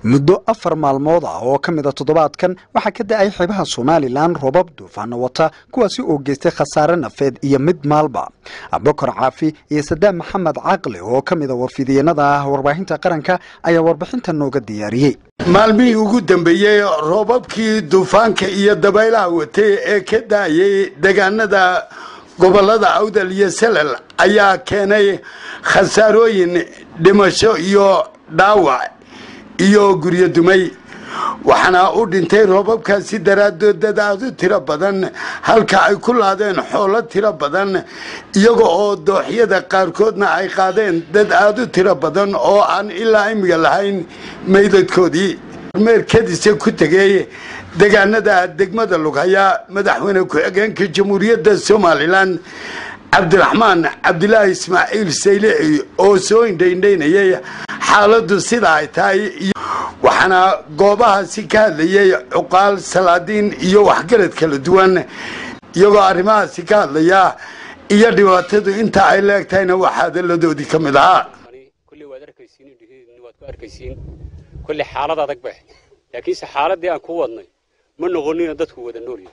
muddo afar maalmood ah oo ka mid a toddobaadkan waxaa ka da-ay xeebaha somalilan robab duufaano wata kuwaasi oo geystay khasaare nafeed iyo mid maalba abukar caafi iyo sadaam maxamed caqli oo ka mid a warfidiyeenada ah warbaahinta qaranka ayaa warbixinta nooga diyaariyey maalmihii ugu dambeeyey roobabkii duufaanka iyo dabaylaha watay ee ka daayay deegaanada gobolada awdal iyo salal ayaa keenay khasaarooyin dhimasho iyo dhaawac iyo guryo dumay waxaana u dhintay roobabkaasi daraadood dad aada u tiro badan halka ay ku laadeen xoolo tiro badan iyaga oo dooxyada qaarkoodna ay qaadeen dad aada u tiro badan oo aan ilaa imiga lahayn meydadkoodii meerkadiisa ku tegay deegaanada degmada lughaya madaxweyne ku-xigeenka jamhuuriyadda somalilan cabdiraxmaan cabdilaahi ismaaciil saylici oo soo indhaindhaynayay xaaladdu sida ay tahay waxaana goobahaasi ka hadlayay cuqaal salaadiin iyo waxgarad kala duwan iyagoo arrimahaasi ka hadlaya iyo dhibaatadu inta ay leeg tahayna waxaa hadalladoodii ka mid ahaa kulley waad arkaysiin indhihiidni waad ku arkaysiin kulley xaalad adag bay ahayd laakiinse xaaladdii aan ku wadnay ma noqonina dadku wada noolyahay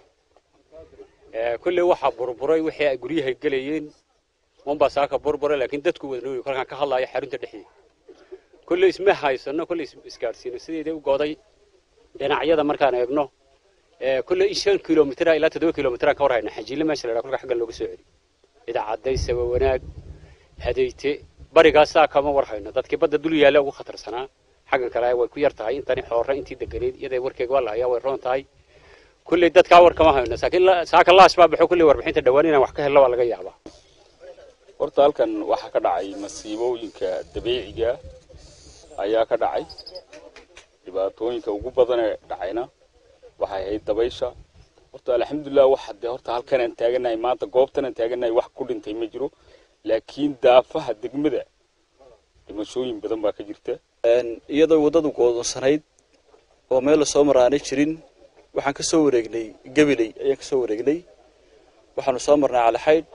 kulley waxaa burburay wixii ay guryahay gelayeen unbaa saaka burburay laakiin dadku wada noolyahay kolkaan ka hadlaayo xarunta dhexdeeda kulley isma haysano kulley isgaadhsiino sideedii u goday dhinacyada markaan eegno kulley in shan kilomitr ilaa toddoba kilomitraan ka war hayna xajiille meesha la yidhaha kolka xaggan looga soo celi idaacadday saba wanaag hadayte barigaasaa kama war hayno dadkii badda dul yaalla ugu khatarsanaa xaggan kale way ku yar tahay intani xoorre intii deganeed iyaday warkeega waa la hayaa way roon tahay kulley dadkaa war kama hayno saaka laas baa baxo kulley warbixinta dhawaan inaan wax ka helno waa laga yaabaa horta halkan waxaa ka dhacay masiibooyinka dabiiciga ayaa ka dhacay dhibaatooyinka ugu badanee dhacayna waxay ahayd dabaysha horta alxamdulilah waxa dee horta halkanaan taaganahay maanta goobtanaan taaganahay wax ku dhintay ma jiro laakiin daafaha degmada dhimashooyin badan baa ka jirta iyadoo waddadu goodonsanayd oo meel lasoo maraanay jirin waxaan ka soo wareegnay gabiley ayaan ka soo wareegnay waxaanu soo marnay calixaydh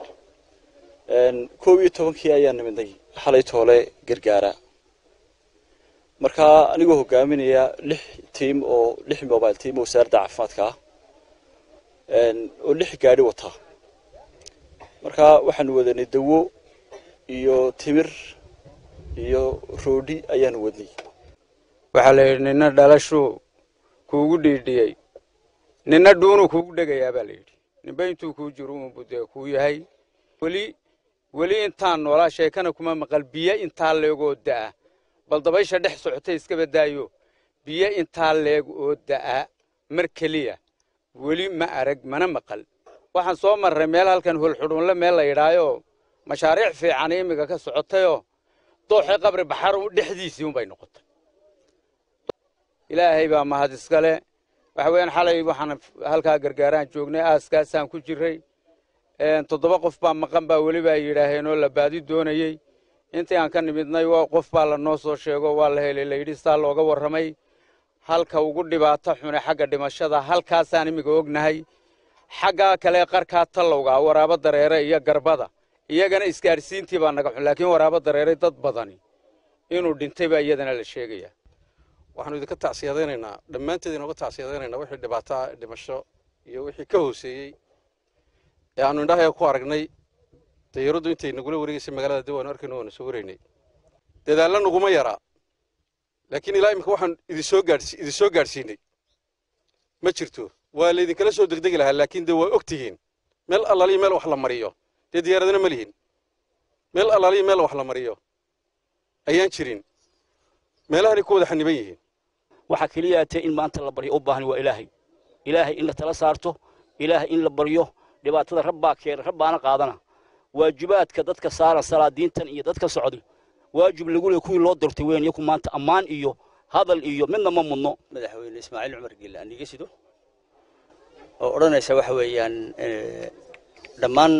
koob iyo tobankii ayaan nimidnay xalay toole gargaara markaa anigoo hogaaminaya lix tiim oo lix mobile tiim oo wasaaradda caafimaadka ah oo lix gaadhi wata markaa waxaanu wadanay dawo iyo timir iyo roodhi ayaanu wadnay waxaa la yidhi nina dhalashuu kuugu dhiidhiyey nina dhuunuu kuugu dhegayaa baa la yidhi ninba intuu kuu jiro unbu dee kuu yahay weli weli intaan noolaa sheekana kuma maqal biyo intaa leegoo da'a bal dabaysha dhex socotay iska badaayo biyo intaa leeg oo da'a mar keliya weli ma arag mana maqal waxaan soo marray meel halkan holxudhuunle meel la yidhaayoo mashaariic fiican imiga ka socotayoo dooxii qabri baxar dhexdiisii unbay noqotay ilaahay baa mahad iskale waxa weeyaan xalay waxaan halkaa gargaaraan joognay aaskaasaan ku jirray toddoba qof baa maqan baa weliba ay yidhaaheenoo la baadi doonayey intii aan ka nimidnay qof baa lanoo soo sheego waa la helay layidhi saa looga warramay halka ugu dhibaato xune xagga dhimashada halkaasaan imiga ognahay xagga kale qarkaa tallowga waraabo dareere iyo garbada iyagana isgaadhsiintii baa naga xun laakiin waraabo dareeray dad badani inuu dhintay baa iyadana la sheegaya waxaanu idinka tacsiyadaynaynaa dhammaanteed inooga tacsiyadaynaynaa wixii dhibaato dhimasho iyo wixii ka hooseeyey ee aanu indhahayaga ku aragnay dayaradu intay nagula wareegaysay magaalada dib waanu arkayno waanu soo waraynay dadaalla naguma yaraa laakiin ilaa imika waxaan idinsoo gaadhsi idinsoo gaadhsiinay ma jirto waa laydinkala soo degdegi lahaa laakiin dee waa og tihiin meel allaaliya meel wax la mariyo dee diyaaradana ma lihin meel allaaliya meel wax la mariyo ayaan jirin meelahanay ku wada xaniban yihiin waxaa keliya tee in maanta la baryo u baahan waa ilaahay ilaahay in la tala saarto ilaahay in la baryo dhibaatada rabbaa keena rabbaana qaadana waajibaadka dadka saaran salaadiintan iyo dadka socday waajib lagu leey kuwii loo dirtay weyn iyaku maanta ammaan iyo hadal iyo midna ma mudno madaxweyne ismaaciil cumar gille aan iga sido oo odhanaysa waxa weeyaan dhammaan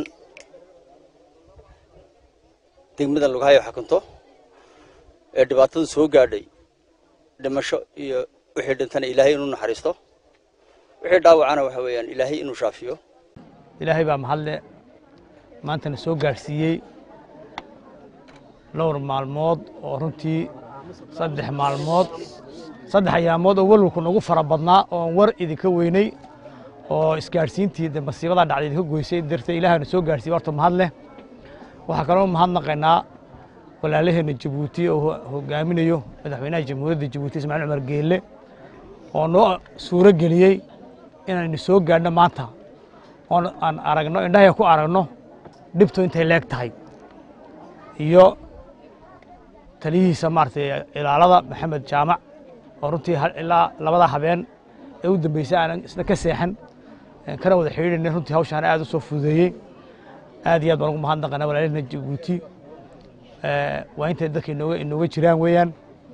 degmada lughayo xakunto ee dhibaatadu soo gaadhay dhimasho iyo wixii dhintana ilaahay inuu naxariisto wixii dhaawacana waxa weeyaan ilaahay inuu shaafiyo ilaahay baa mahadle maantana soo gaadhsiiyey dhowr maalmood oo runtii saddex maalmood saddex ayaamood oo walwalku nagu fara badnaa oon war idinka weynay oo isgaadhsiintii de masiibadaa dhacday idinka goysay darteed ilaahayna soo gaadhsiiye horta mahad leh waxaa kaloo mahadnaqaynaa walaalaheenna jabuuti oo hogaaminayo madaxweynaha jamhuuriyadda jabuuti ismaaciil cumar geelle oo noo suuro geliyey inaynu soo gaadhno maanta oon aan aragno indhahaya ku aragno dhibtu intay leeg tahay iyo taliyihiisa maaragtay ilaalada maxamed jaamac oo runtii ilaa labada habeen ee u dambeysay aanan isna ka seexan kana wada xidhiidhaynay runtii hawshaan aad u soo fududeeyey aad iyo aad baan ugu mahadnaqanaa walaalahena jabuuti waa intay dadka inooga inooga jiraan weeyaan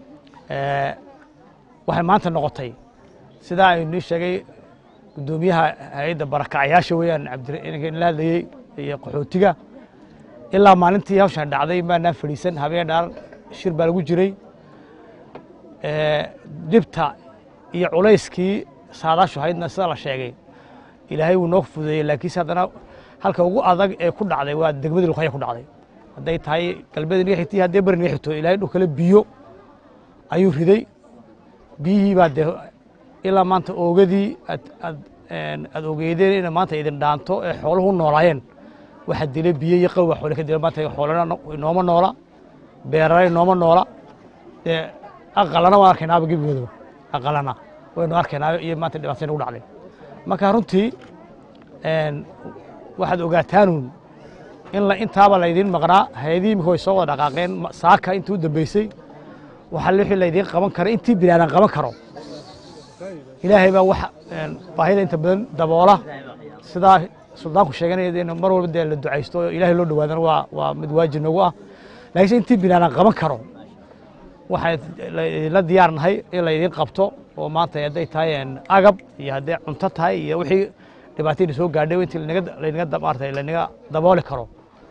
waxay maanta noqotay sidaa aynii sheegay guddoomiyaha hay-adda barakacyaasha weeyaan cabdinka la hadlayey iyo qaxootiga ilaa maalintii hawshaan dhacday maanaan fadhiisan habeen dhaar shir baa lagu jiray dhibta iyo culayskii saadaashu haydna sida la sheegay ilaahay wuu noo fududeeyey laakiinse haddana halka ugu adag ee ku dhacday waa degmadii luqaya ku dhacday hadday tahay galbeed inaga xigtay haddee beri inaga xigto ilaahay dhul kale biyo ayuu riday biyihii baa dee ilaa maanta oogadii aad aad aad ogeydeen ina maanta idin dhaanto ee xooluhu noolaayeen waxaa dilay biyo iyo qawa xoole ka dila maanta xoolana inooma noola beerana inooma noola dee aqalana waan arkaynaaba gebigoodaba aqalana waynu arkaynaa iyo maanta dhibaatay nagu dhacday marka runtii waxaad ogaataanuun in la intaaba laydiin maqnaa hay-adihii imika way soo wada dhaqaaqeen saaka intii u dambeysay waxaa wixii laydiin qaban kara intii binaadan qaban karo ilaahay baa wax baahida inta badan daboola sidaa suldaanku sheeganaya in mar walba dee la ducaysto oo ilaahay loo dhawaadana waa waa mid waajib nagu ah laakiinse intii binaadan qaban karo waxaan la diyaar nahay in laydiin qabto oo maanta hadday tahay agab iyo hadday cunto tahay iyo wixii dhibaatayna soo gaadhay intii laynaga maarata laynaga dabooli karo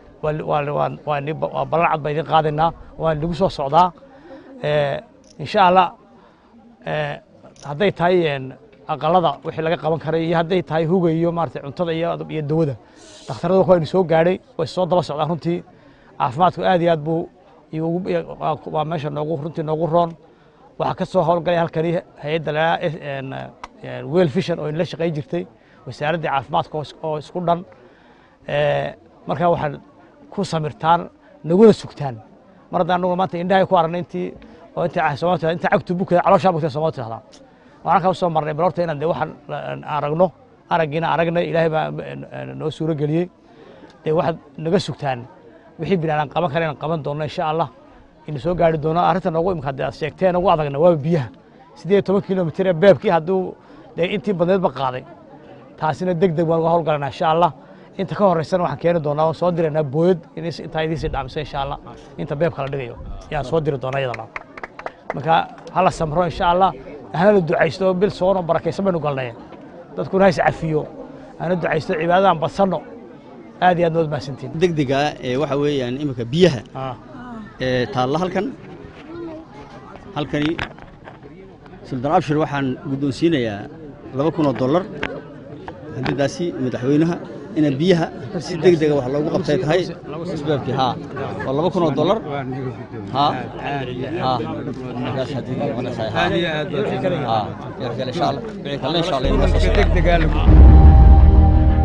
waa ballan cad baa idin qaadaynaa waan lagu soo socdaa insha allah hadday tahay aqalada wixii laga qaban karay iyo hadday tahay huga iyo maarata cuntada iyo iyo dawada dhakhtarada waynu soo gaadhay way soo daba socdaan runtii caafimaadku aad iyo aad buu waa meesha noogu runtii noogu roon waxaa ka soo howlgalay halkani hay-adda la wel fishan oo inla shaqayn jirtay wasaaraddii caafimaadka oo isku dhan markaa waxaad ku samirtaan naguna sugtaan mar haddaan anaguna maanta indhahay ku aragnay intii oo intii soomaalida intii cagtu bukada calooshaa bukada soomaalida tirahdaa waxaan halkaa usoo marnay bal horta inaan dee waxaan aragno araggiina aragnay ilaahay baa noo suuro geliyey dee waxaad naga sugtaan wixii binaadan qaban kara inaan qaban doonno insha allah inu soo gaari doono arrinta noogu imika hadee aad sheegteen ugu adagna waa biyaha siddeed iyo toban kilomitir ee beebkii hadduu dee intii badneedba qaaday taasina deg deg baan uga howlgalanaa insha allah inta ka horeysana waxaan keeni doonaa waan soo diraynaa booyad intaa idiisii dhaamisa insha allah inta beebka la dhigayo ayaan soo diri doonaa iyadana marka hala samro insha allah hana la ducaysto bil soonoo barakaysan baynu galnay dadkuna hays cafiyo hana ducaysto cibaadadaan badsanno aad iyo aad nood mahadsantiin degdega ee waxa weeyaan iminka biyaha ee taalla halkan halkani suldaan abshir waxaan guddoonsiinayaa laba kun oo dollar haddidaasi madaxweynaha ina biyaha si deg dega wax loogu qabtay tahay isbaabkii haa waa laba kun oo dollar haa haa markaas haddii wanaagsan haa haa yarkale insha allah wixii kalena insha allah inoo soo socdaa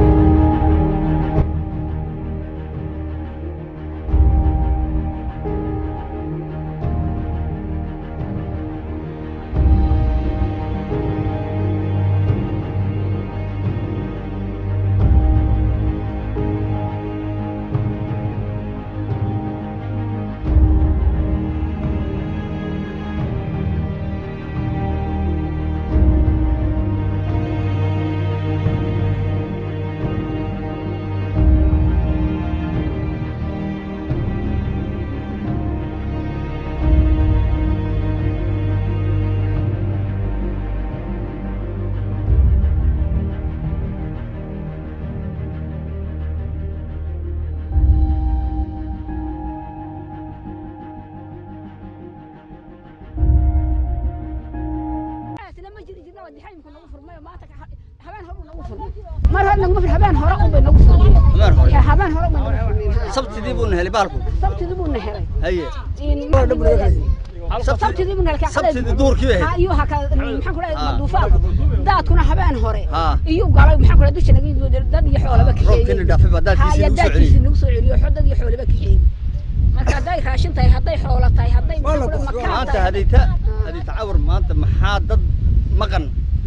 mar hore naguma fir habeen hore un bay nagu furmeen habeen hore un bay nagu furmeen sabtidii buu nahelay baalku sabtidii buu na helay haye sabtidii buu nalka sabtidii duurkii bay ahayd. iyo haka maxaan ku dhahay Ah. duufaan daadkuna habeen hore Ah. iyo galay maxaan ku dhahay dusha naga yimid dad iyo xoolaba kaxeeyey roobkina dhaafay baa daadkiisii Haya, nagu soo daadkiisii celiyey nagu soo celiyo xo dad iyo xoolaba kaxeeyey marka hadday raashin tahay hadday xoolo tahay hadday maxaan ku dhahay makaan maanta tahay hadayta hadayta cawar maanta maxaa dad maqan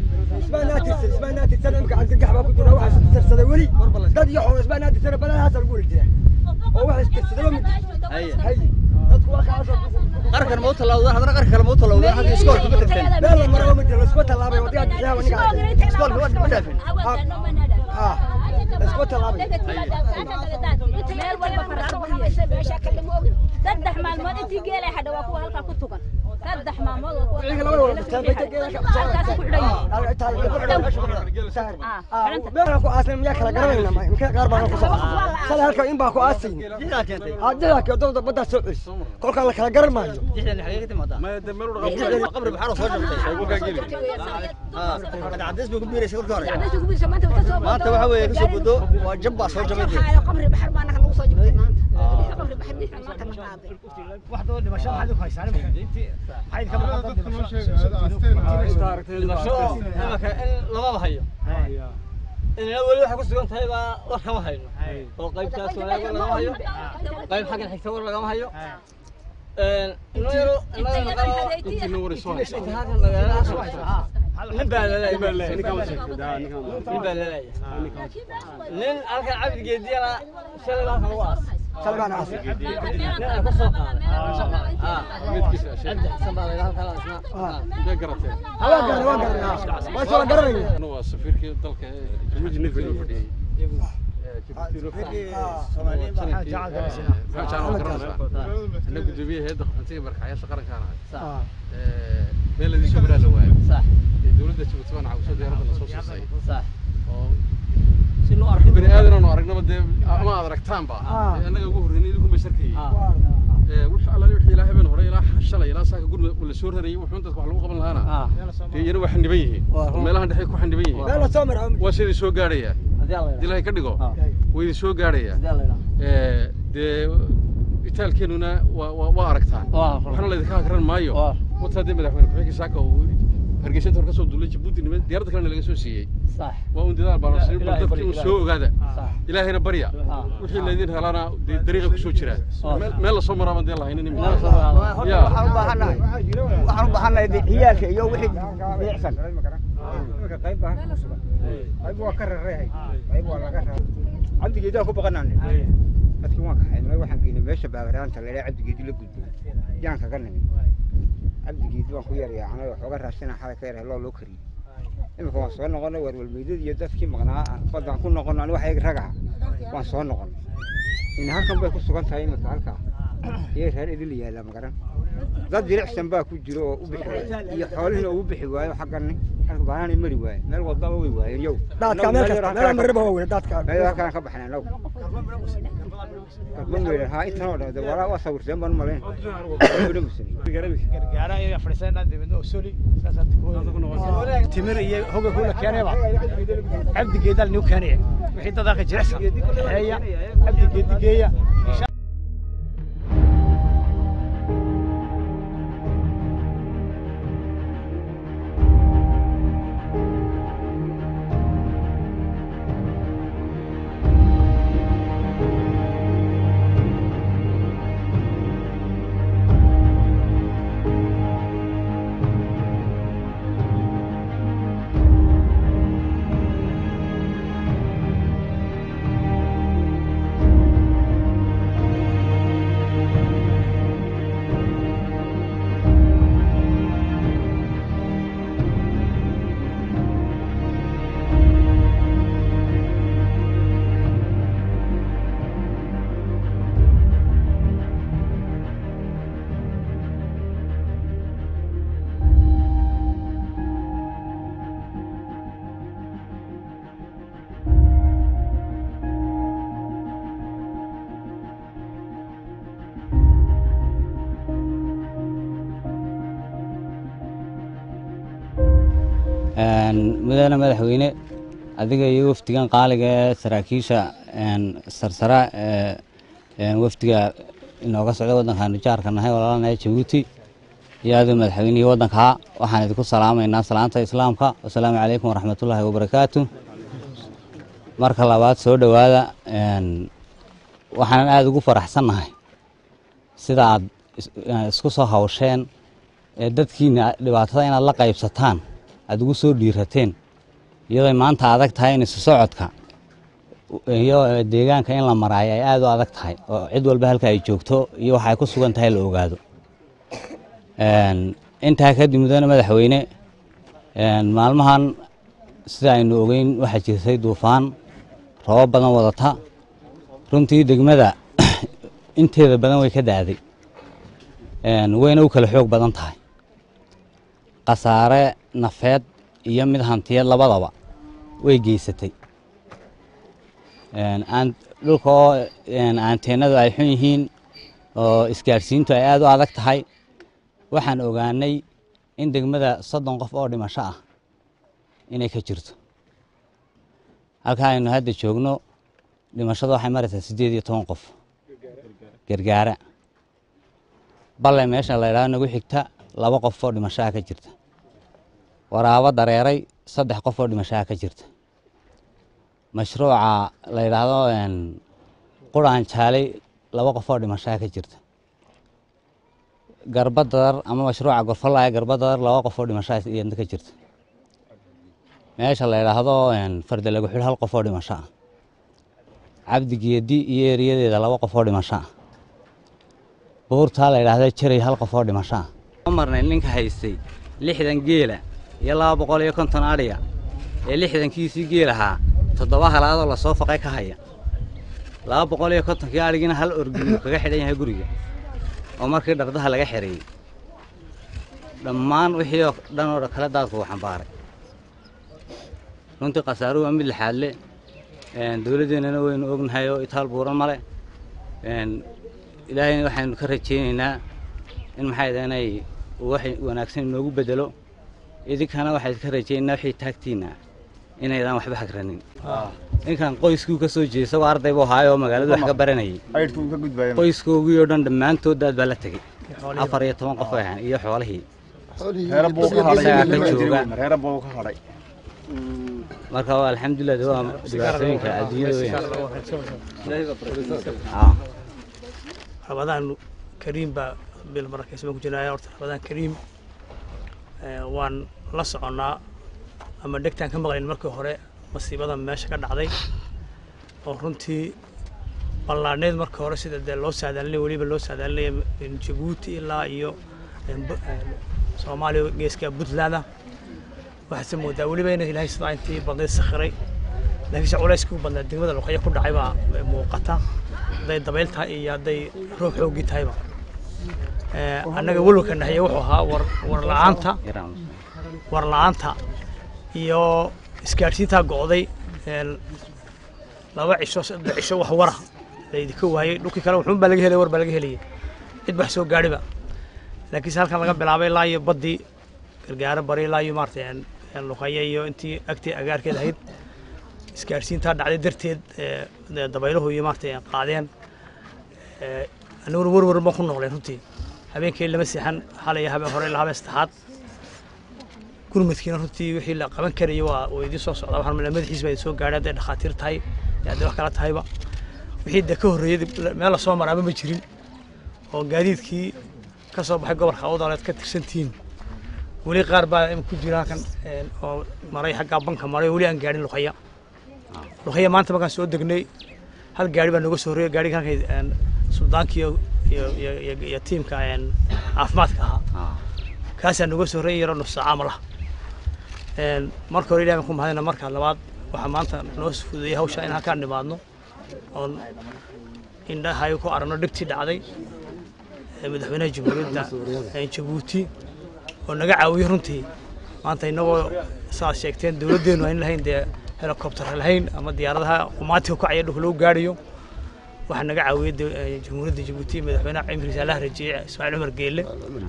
haye qarkan ma u tallaawdaan haddana qarka kale ma u tallaawdaan hadda iskoolka ma tagteen iskoolka ma ma dhaafin meel walba faraar buu yeeshay meesha kale ma ogin saddex maalmood intii geelay hadha waa kuwa halkaa ku tugan saddex maalmood waa kuwa halkaas ku xidhan yihiin kolkaan la kala garan maayo qabri maxaa soo jabtay cadays bay ku biiraysa kolka hore maanta waxa weeye kasoo bodo waa jab baa soo jabay dee qabri baxar baa naga nagu soo jabtay maanta qabri baxar dhinaca maanta na qaaday lamaba hayo inana weli waxay ku sugan tahay baa war kama hayno oo qaybtaas wanaag war lagama hayo qayb xaggan xigta war lagama hayo inoo yaro nin baa laleeyahay nin baa laleeyahay nin halkan cabdi geediyana shalay baa halkan lagu aas shalay baan aas nin aan ka soo qaaday cabdi xasan baa layidhaha halkan isna Bee garateen. Waa garanay, waa garanay. Waa soo garanay. Anu waa safiirkii dalka ee Jabuuti Navy loo fadhiyey. ana gudoomiye hayadda qaxootiga markacayaasha qarankaan ahay meel ladii soo maraa la waayo ee dowladda jabuuti baan cawso diyaaradda na soo siisay oo si loo arko bani aadan aanu aragnaba dee ama aad aragtaanba ee annaga ugu horreynay idinku bay sarkayey wix allaali wixii ilaa habeen hore ilaa shalay ilaa saaka gurmud la soo rarayay wuxuun dadka wax lagu qaban lahaana dee iyana waa xaniban yihiin oo meelahan dhexe ku xaniban yihiin waa sidii soo gaadhaya haddii ilaahay ka dhigo waa idin soo gaadhaya dee itaalkeenuna waa waa waa aragtaan waxna laydinka hakran maayo wataa dee madaxweyne ku-xigii saaka uu hargeysa inta hore ka soo duulay jabuuti nima diyaaradda kalena laga soo siiyey waa un dadaal baa lasiin bal dadkii un soo ogaada ilaahayna barya wixii laydin helaana dee dariiqa kusoo jira Meel- meel lasoo maraaban dee lahaynin imika ya waxaan u baahannahay waxaan u baahannahay ciyaalka iyo wixii bilicsan qayb baa halka kusugan qayb waa ka rareehay qayb waa laga raray cabdigeedaan ku baqanaanay dadkii waan kaxaynay waxaan geynay meesha baabaraanta la ilaa cabdigeedi la gudbo yaan kaga nimid cabdigeedi waan ku yaryaacnay waxooga raasina xalay ka yarhay loo loo kariyey imika waan soo noqonay warwalmeydadii iyo dadkii maqnaa baddaan ku noqonay aniga waxayga ragaha waan soo noqonay in halkan bay ku sugan tahay imika halkaa iyay reer idil yaallaa magaran dad jilicsan baa ku jiro oo u bixi waaya iyo xoolihiina ugu bixi waayo xaggani halka baanaanay mari waaye meel wadaba way waayeen yow Daadka meel kasta, meel marriba waa weyn, daadka. meel halkaan ka baxnay anagu ma weydhan haa intan oo dhan walaa waa sawirteen baan u malayn gargaara iyo fadhiisana dibadna usuli timir iyo hoga kula keenayba cabdi geedal niu keenaya wixii dadaka jirecsan xeeya cabdi geedi geeya mudane madaxweyne adiga iyo wafdigan qaaliga ee saraakiisha sarsara ee wafdiga inooga socda waddankaanu jaarka nahay walaalanahay jabuuti iyo adiga madaxweynihii waddankaa waxaan idinku salaamaynaa salaanta islaamka wasalaamu calaykum waraxmatullaahi wabarakaatu marka labaad soo dhowaada waxaanan aada ugu faraxsannahay sida aad isku soo hawsheen ee dadkiina dhibaatada inaad la qaybsataan aada ugu soo dhiirateen iyadooy maanta adag tahay in isu socodka iyo deegaanka in la maraayo ay aada u adag tahay oo cid walba halka ay joogto iyo waxa ay ku sugan tahay la ogaado intaa kadib mudane madaxweyne maalmahan sida aynu ogeyn waxaa jirtay duufaan robo badan wadata runtii degmada inteeda badan way ka da'day wayna u kala xoog badan tahay khasaare nafeed iyo mid hantiyeed labadaba way geysatay dhulka oo anteenadu ay xun yihiin oo isgaadhsiintu ay aada u adag tahay waxaan ogaanay in degmada soddon qof oo dhimasho ah inay ka jirto halkaa aynu hadda joogno dhimashada waxay maraysaa siddeed iyo toban qof gargaara balle meesha la ydhahdo nagu xigta laba qof oo dhimashaha ka jirta waraabo dareeray saddex qof oo dhimashaha ka jirta mashruuca la yidhaahdo quraan jaalay laba qof oo dhimashaha ka jirta garbadadar ama mashruuca gorfalaya garbadadar laba qof oo dhimashaha iyadna ka jirta meesha la yidhaahdo farda lagu xidh hal qof oo dhimasho ah cabdi geedi iyo eriyadeeda laba qof oo dhimasho ah buurtaa la yidhaahda jaray hal qof oo dhimasho ah marnay ninka haystay lixdan geela iyo laba boqol iyo konton adhiga ee lixdankiisii geel ahaa toddoba halaadoo lasoo faqay ka haya laba boqol iyo kontonkii adhigina hal orginu kaga xidhan yahay guriga oo markii dhardaha laga xereeyey dhammaan wixii oo dhan oo kale daadku uu xambaaray runtii khasaaruhu waa mid lixaad le dowladdeennana waynu ognahay oo itaal buuran male ilaahayna waxaynu ka rajaynaynaa in maxay inay wax wanaagsan inoogu bedelo idinkana waxayd ka rajaynaynaa wixii taagtiinna inaydaan waxba hagranin ninkan qoyskuu ka soo jeesa waa arday buu ahaayoo magaaladu wax ka baranayay qoyskoogii oo dhan dhammaantood daad baa la tegey afar iyo toban qof ay ahaan iyo xoolihii isagaa ka jooga marka waa alxamdulilah de waa dhibaatooyinka adduunyada weyn rabadaan kariim baa bil marakaysma ku jirnaya horta rabadaan kariim waan la soconnaa ama dhegtaan ka maqlayn markii hore masiibada meesha ka dhacday oo runtii ballaadhneed markii hore sida dee loo saadaalinaya weliba loo saadaalinaya jabuuti ilaa iyo soomaaliya geeska puntland waxaase moodaa weliba ina ilaahay sidaa intii badnayd sakhiray laakiinse culayskii u badnaa degmada luqaya ku dhacay baa muuqata hadday dabayl tahay iyo hadday roob xooggii tahayba annaga welwalka nahaye wuxuu ahaa war war la'aanta war la'aanta iyo isgaadhsiintaa go'day laba cisho saddex cisho wax wara laydinka waayey dhulkii kale wuxuun baa laga helay war baa laga helayay cid wax soo gaadhiba laakiinse halkan laga bilaabay ilaa iyo baddii gargaaro bari ilaa iyo maarata luqaya iyo intii agtii agaarkeed ahayd isgaadhsiintaa dhacday darteed dabayluhu iyo maarata qaadeen aniguna warwar baan ku noqlay runtii habeenkii lama seexan xalay habeen hore ilaa habeen saddexaad gurmadkiina runtii wixii la qaban karayay waa waa idiin soo socdaa waxaan malaa madaxiis baa idin soo gaadhay hadday dhakhaatiir tahay iyo hadday wax kala tahayba wixii dee ka horreeyey meel lasoo maraaba ma jirin oo gaadiidkii ka soo baxay gobolka awdaleed ka tirsantihiin weli qaar baa ku jira halkan oo maray xaggaa banka maray weli aan gaadhin luqaya luqaya maanta markaan soo degnay hal gaari baa nooga soo horreeyay gaariga halkay suldaankii iyo iyo iyo tiimka caafimaadka ahaa kaasaa nooga soo horreeyay yaroo nus saaca malaha marka hore ilahi baan ku mahadina marka labaad waxaa maanta noo fududeeyay hawsha in halkaan nimaadno oon indhahay ku aragno dhegtii dhacday madaxweynaha jamhuuriyadda jabuuti oo naga caawiyey runtii maanta innagoo saaad sheegteen dowladdeennu aan lahayn dee helicopter lahayn ama diyaaradaha qumaatiga ku caya dhulka lagu gaadhayo waxaa naga caawiyey jamhuuriyadda jabuuti madaxweynaha cimriisa allaha rajeeye ismaaciil cumar geelle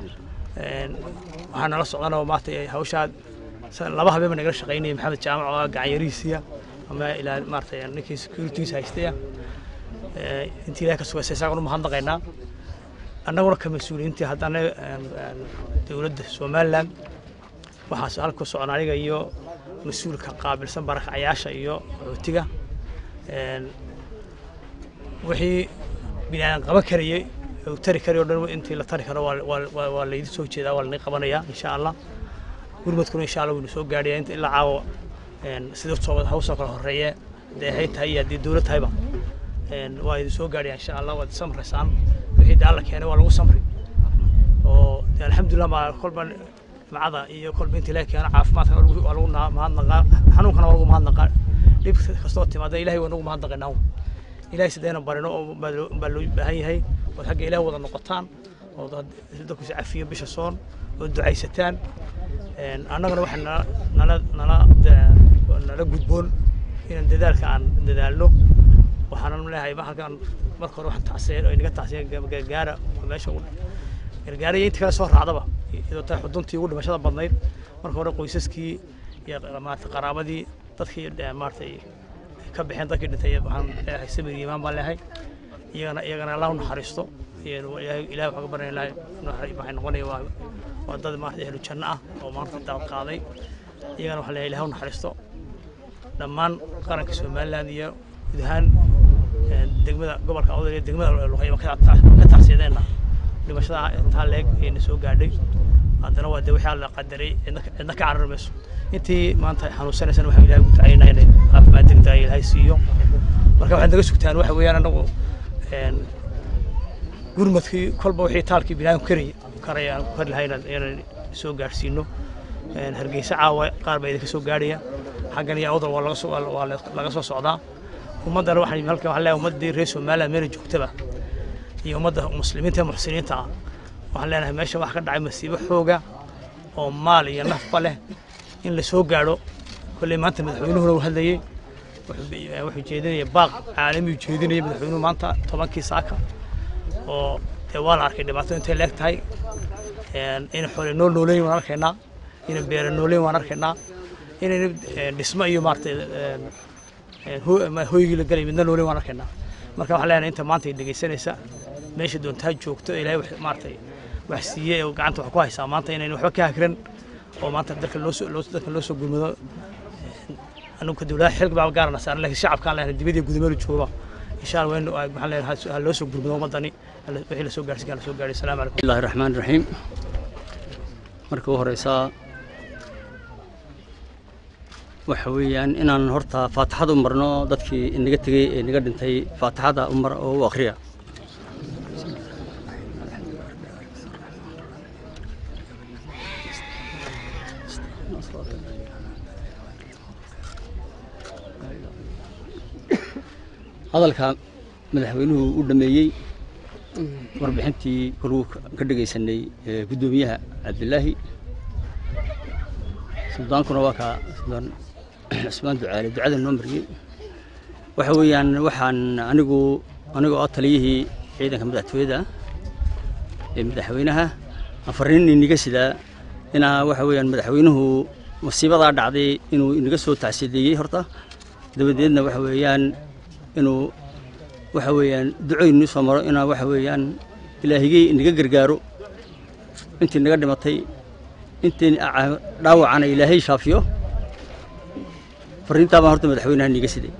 waxaa nala socdanoo maanta hawshaa laba habeen baa nagala shaqaynayay maxamed jaamac oo gacanyariisiya ama ilaa maarata ninkii securities haystaya intii ilahay ka sugaysay isagaan u mahadnaqaynaa annaguna ka mas-uuliyiintii haddana dowladda somalilan waxaas halku socon aniga iyo mas-uulka qaabilsan barakacayaasha iyo qaxootiga wixii binaadan qaban karayey uu tari karayo o dhan intii la tari karo waa laydi soo jeedaa waa lani qabanayaa insha allah gurmadkuna insha allah waynu soo gaadhaya inta ilaa caawa sida hawsoo kale horeeye hadday ahayd tahay iyo haddii dowlad tahayba waa idin soo gaadhaya insha allah waad samraysaan wixii dee alla keenay waa lagu samri oo de alxamdulilah ma kolba nimcada iyo kolba intii laga keeno caafimaadka waa lagu mahadnaqaa xanuunkana waa lagu mahadnaqaa dhib kastoo timaada ilahay waa nagu mahadnaqaynaa ilahay sidayna barino oo baa loo baahan yahay ood xagga ilaah wada noqotaan oo dadku is cafiyo bisha soon oo ducaysataan annagana waxaa nala nala nala nala gudboon inaan dadaalka aan dadaalno waxaanan leeyahay halkan marka hore waxaan tacsiyen oo inaga tacsiyen gargaara meesha gargaara iyo inta kale soo raacdaba iyadoo tahay xuduntii ugu dhimashada badnayd marka hore qoysaskii iyo maarata qaraabadii dadkii maaratay ka bixeen dadkii dhintay waxaan leeyahay samir iimaan baan leeyahay iyagana iyagana allah u naxariisto ilahay waxaa ka baryaya ilahay waxay noqonaya waa waa dad maarata ehlu janno ah oo maanta daad qaaday iyagana waxaa leeyahay ilahay u naxariisto dhammaan qaranka somaliland iyo guud ahaan degmada gobolka awdal iyo degmada luqayma ka tacsiyadeena dhimashada intaa leeg ayna soo gaadhay haddana waa de wixii alla qadaray cidna ka carari mayso intii maanta xanuunsanaysana waxaan ilahay ugu ducaynaa inay caafimaad degdega ilaahay siiyo marka waxaad naga sugtaan waxa weeyaan anagu gurmadkii kolba wixii taalkii binaadam karaya karaya aan ku kari lahayn inaan soo gaadhsiino hargeysa caawa qaar baa idinka soo gaadhaya xaggan iyo awdal waa laga soo waa laga soo socdaa ummaddana waxaan halkan waxaan leeyahay ummaddii reer somaliland meela joogtaba iyo ummadda muslimiinta ee muxsiniinta ah waxaan leenahay meesha wax ka dhacay masiibo xooga oo maal iyo nafba leh in la soo gaadho kolley maanta madaxweynuhuna uu hadlayey wuxuu jeedinaya baaq caalamiyu jeedinaya madaxweynuhu maanta tobankii saaka oo dee waa la arkay dhibaato intay leeg tahay in xoole nool nooleyn waan arkaynaa in beera nooleyn waan arkaynaa inayna dhismo iyo maaratay hoygii la galay midna nooleyn waan arkaynaa marka waxaan leenahay inta maanta ay dhegaysanaysa meesha doontaa joogto ilaahay maaratay wax siiyey oo gacanta wax ku haysaa maanta inayna waxba ka hakran oo maanta dalka loo soo dalka loo soo gurmado anugu dowladaha xilka baa gaarana saaran laakiin shacabkaan leenahay dibadii gudameelu jooga insha allah waynu maxaan leenahay ha loo soo gurmado ummadani wixii la soo gaarsiin kara la soo gaadhay asalaamu calaykum bismillahi raxmaani raxiim marka u horeysaa waxa weeyaan inaan horta faatixada u marno dadkii inaga tegey ee naga dhintay faatixada u mar oo u akhriya hadalka madaxweynuhu u dhameeyey warbixintii koruu ka dhegaysanay guddoomiyaha cabdilaahi suldaankuna waa kaa suldaan cusmaan ducaale ducada noo mariyey waxa weeyaan waxaan anigu anigoo ah taliyihii ciidanka madaxtooyada ee madaxweynaha afariin inaga sidaa inaa waxa weeyaan madaxweynuhu masiibadaa dhacday inuu inaga soo tacsiideeyey horta dabadeedna waxa weeyaan inuu waxa weeyaan ducoynu soo maro inaa waxa weeyaan ilaahigey inaga gargaaro intii naga dhimatay intii dhaawacana ilaahay shaafiyo fariintaa baan horta madaxweynaha niiga siday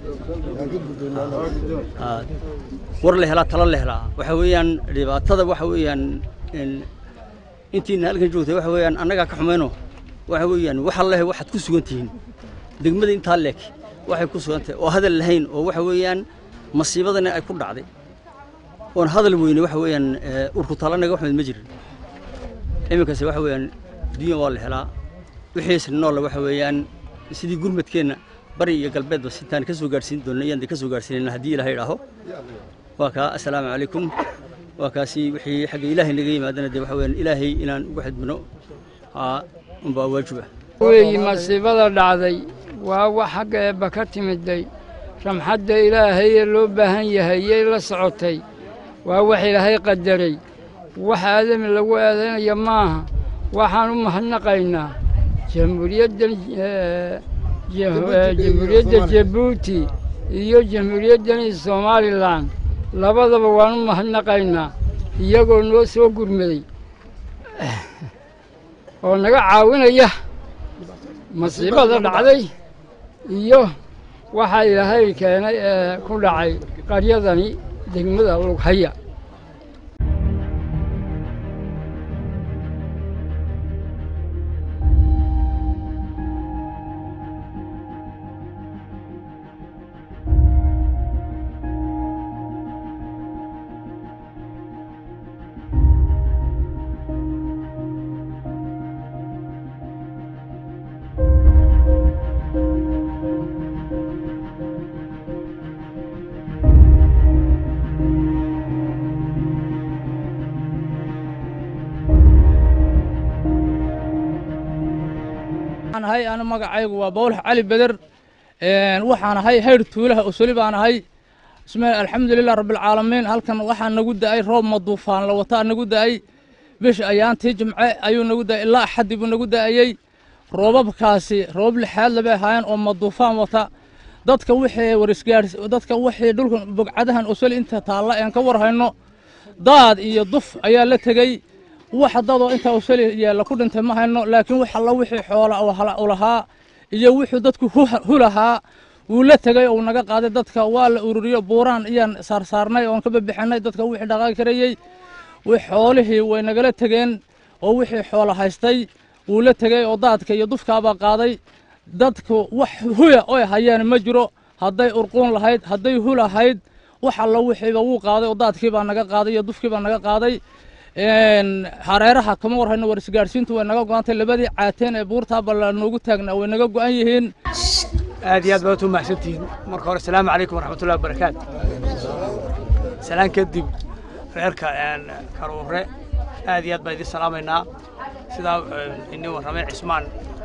war la helaa talo la helaa waxa weeyaan dhibaatada waxa weeyaan intiina halkan joogtay waxa weeyaan annagaa ka xumayno waxa weeyaan waxa leh waxaad ku sugan tihiin degmada intaa leeg waxay ku sugan tahay oo hadal lahayn oo waxa weeyaan masiibadana ay ku dhacday oon hadal weyne waxa weeyaan urku talanaga waxmed ma jirin iminkase waxa weeyaan dunya waa la helaa wixiisna noolle waxa weeyaan sidii gurmadkeenna bari iyo galbeedba sintaan ka soo gaadhsiin doonna iyaan ka soo gaadhsiinayna haddii ilaahay idhaaho waa kaa assalaamu calaykum waa kaasi wixii xagga ilaahay naga yimaadana dee waxa weeyaan ilaahay inaan ugu xidmino unbaa waajiba weeyi masiibada dhacday waa wax xagga eebba ka timiday ramxadda ilaahayee loo baahan yahay yay la socotay waa wax ilaahay qadaray wax aadami lagu eedaynaya maaha waxaan u mahadnaqaynaa jamhuuriyaddan jamhuuriyadda jabuuti iyo jamhuuriyaddani somalilan labadaba waan u mahadnaqaynaa iyagoo noo soo gurmaday oo naga caawinaya masiibada dhacday iyo waxaa ilaahay keenay ee ku dhacay qaryadani degmada lughaya waxaan ahay ana magacaygu waa bawlax cali beder waxaan ahay hayr tuulaha usuli baan ahay ismeel alxamdulilah rabbilcaalamiin halkan waxaa nagu da'ay roob maduufaan la wataa nagu da'ay bish ayaantii jimce ayuu nagu da'ay ilaa axadii buu nagu da'ayey roobabkaasi roobab lixaad labay ahaayeen oo maduufaan wata dadka wixii warisgaars dadka wixii dhulka bogcadahan usuli inta taalla een ka warhayno daad iyo duf ayaa la tegey wax dadoo intaa usali yeella ku dhintay ma hayno laakiin wax alla wixii xoola u lahaa iyo wuxuu dadku hulahaa wuu la tegey uu naga qaaday dadka waa la ururiyo buuraan iyaan saarsaarnay oon ka babixinay dadka wixii dhaqaaqi karayey xoolihii way nagala tegeen oo wixii xoola haystay wuu la tegey oo daadka iyo dufkaabaa qaaday dadku wax huya oy hayeen ma jiro hadday urquun lahayd hadday hulahayd wax alla wixiiba wuu qaaday oo daadkiibaa naga qaaday iyo dufkiibaa naga qaaday hareeraha kama warhayno war isgaadhsiintu way naga go-antay labadii caateen ee buurtaaba la noogu taagnaa way naga go-an yihiin aad iyo aad baad u mahadsantihiin marka hore asalaamu calaykum waraxmatullahi wabarakaatu salaan kadib reerka karuure aad iyo aad baan idin salaamaynaa sidaa inin warramay cismaan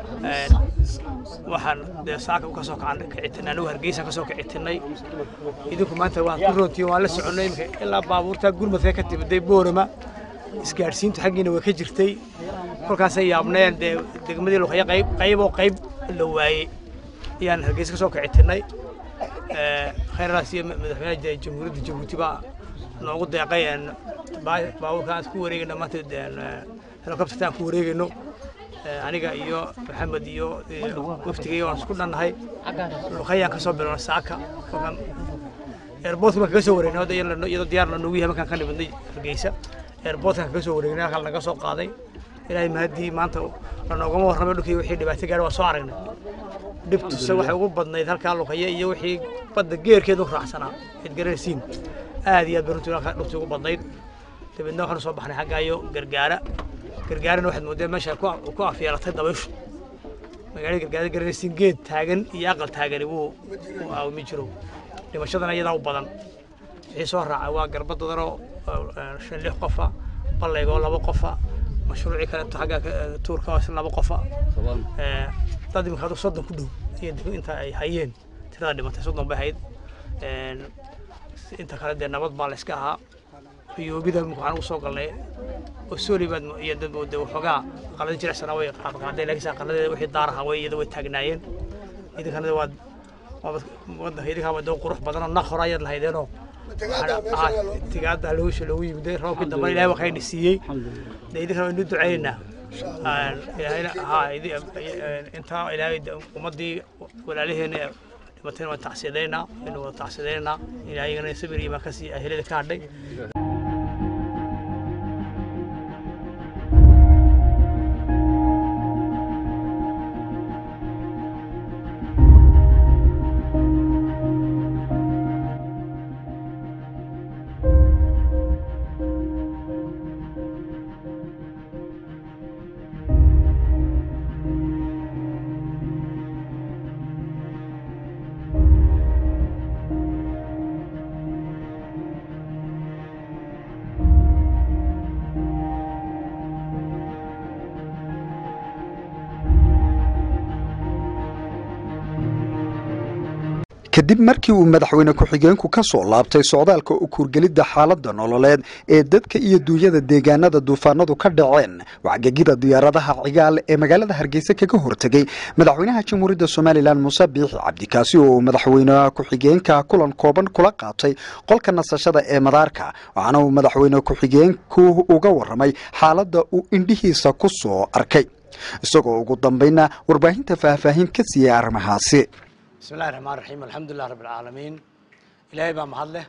waxaan dee saaka ka soo kacan kicitinay anigu hargeysa ka soo kicitinay idinku maanta waan ku roontiyin waan la soconnay imika ilaa baabuurtaa gurmadka ka timiday boorama isgaadhsiintu xaggiina way ka jirtay kolkaasay yaabneen dee degmadii luqaya qayb qayboo qayb la waayey ayaan hargeysa ka soo kicitinay khayradaas iyo madaxweynaha jamhuuriyadda jabuuti baa noogu deeqay baabuurka aan ku wareegayno maanta helikobterta aan ku wareegayno aniga iyo maxamed iyo waftigay waan isku dhannahay luqayaan ka soo bilowna saaka kolkan airportka baan kaga soo wareegnay iyadoo diyaar la noogu yahay markaan ka nimidnay hargeysa airportkan kaga soo wareegnay halkaa naga soo qaaday ilaahay mahadii maanta lanoogama warramay dhulkii wixii dhibaato gaadhay waa soo aragnay dhibtuse waxay ugu badnayd halkaa luqaya iyo wixii badda geerkeedu raacsanaa cid garanaysiin aad iyo aad bay runtii dhulkii ugu badnayd dabeedna waxaanu soo baxnay xaggaayo gargaara gargaarana waxaad moodeen meesha ku afyeelatay dabayshu magaalada gargaarada garanaysiin geed taagan iyo aqal taagani wuu u aawimi jiro dhimashadana iyadaa u badan wixii soo raacay waa garbadodanoo shan lix qofa ballaygoo laba qofa mashruucii kaleeto xagga tuurka hoose laba qofa dad imika adu soddon ku dhow iyo inta ay hayeen tirada dhimatay soddon bay hayd inta kale dee nabad baa la iska ahaa riyoobida imika waxaan ugu soo galnay oo sooli baad iyo dad de waxoogaa aqalada jilicsanaa way qaadqaaday laakiinse aqaladeeda wixii daar ahaa way iyada way taagnaayeen idinkana waad wadanka idinkaa doo qurux badanoo naq hore ayaad lahaydeenoo tigaada loogisha loogu yimiday roobkii dambe ilahay waa kayna siiyey de idinkana waynu ducaynaynaa intaa ilaahay ummaddii walaalaheena dhimatayna waan tacsiyadaynaa waynu wada tacsiyadaynaa ilaahayagana sabir iyo maa kasii ahelada ka hadhay kadib markii uu madaxweyne ku-xigeenku ka soo laabtay socdaalka u kuurgelidda xaaladda nololeed ee dadka iyo duunyada deegaanada duufaanadu ka dhaceen wacgegida diyaaradaha cigaal ee magaalada hargeysa kaga hortegey madaxweynaha jamhuuriyadda somalilan muuse biixi cabdikaasi oo uu madaxweyne ku-xigeenka kulan kooban kula qaatay qolka nasashada ee madaarka waxaana uu madaxweyne ku-xigeenku uga waramay xaaladda uu indhihiisa ku soo arkay isagoo ugu dambayna warbaahinta faahfaahin ka siiyey arrimahaasi بسم الله الرحمن الرحيم الحمد لله رب العالمين إلهي بaa mahad leh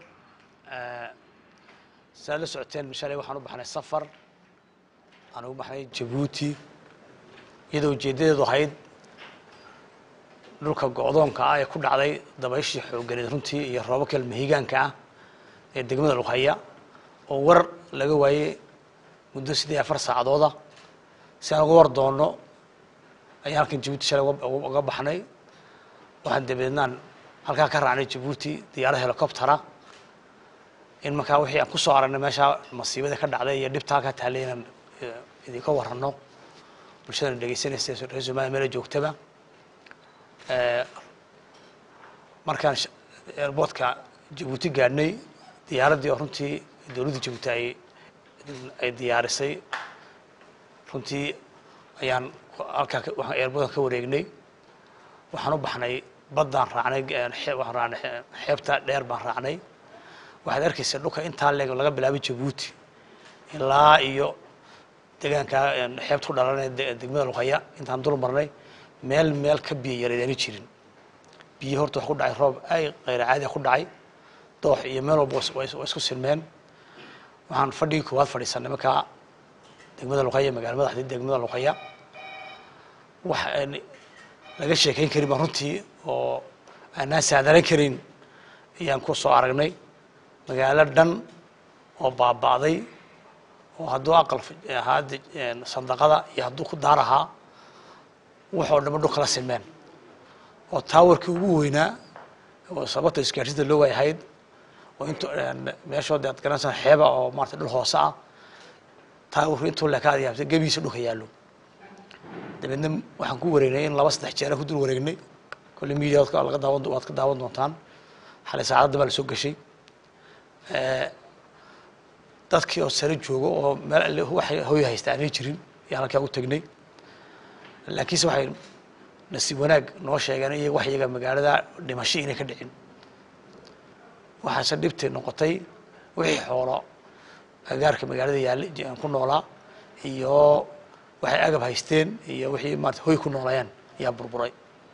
saa la socoteen shalay waxaan u baxnay safar aan ugu baxnay jabuuti iyadoo ujeeddadeedu ahayd dhulka go'doonka ah ee ku dhacday dabayshii xoogganeed runtii iyo roobabka mahigaanka ah ee degmada lughaya oo war laga waayey muddo siddeed afar saacadooda si aan uga war doonno ayaan halkan jabuuti shalay uga baxnay waxaan dabeednaan halkaa ka raacnay jabuuti diyaarad helicoptera in markaa wixii aan kusoo aragnay meeshaa masiibada ka dhacday iyo dhibta halkaa taallay inaan idinka warranno bulshadana dhegeysanaysa reer somaliya meela joogtaba markaan airboortka jabuuti gaadhnay diyaaraddii oo runtii dowladda jabuuti ay ay diyaarisay runtii ayaan halkaa waxaan airboortka ka wareegnay waxaan u baxnay baddaan raacnay waxaan raacnay xeebta dheer baan raacnay waxaad arkaysa dhulka intaa leeg laga bilaabay jabuuti ilaa iyo deegaanka xeebta ku dhalanay degmada luqaya intaan dul marnay meel meel ka biyo yareedaani jirin biyo horta wax ku dhacay roob ay kheyr caadi ku dhacay doox iyo meel walba waa isku silmeen waxaan fadhigii koowaad fadhiisanay markaa degmada luqaya magaala madaxdii degmada luqaya wax laga sheekayn karin baan runtii oo aanaan saadaran karin ayaan ku soo aragnay magaalo dhan oo baaba'day oo hadduu aqal ahaa sandaqada iyo hadduu ku daar ahaa waxoo dhanba dhul kala silmeen oo taawarkii ugu weynaa oo sababta isgaarsiinta loo waayahayd oo intu meeshood aad garanaysaa xeeba oo maarata dhul hoose ah taawarku intuu lekaad yaabtay gebigiisa dhulka yaallo dabeedna waxaan ku wareegnay in laba saddex jeera ku dul wareegnay kolley media laga daawan waad ka daawan doontaan xalay saacadda baa la soo gashay dadkii oo sare joogo oo meel alle waxay hoy haysta aanay jirin ayaan halkaa u tegnay laakiinse waxay nasiib wanaag noo sheegeen iyaga wax iyaga magaalada dhimasho inay ka dhicin waxaase dhibtay noqotay wixii xoolo agaarka magaalada yaallay ku noolaa iyo waxay agab haysteen iyo wixii maarata hoy ku noolayeen ayaa burburay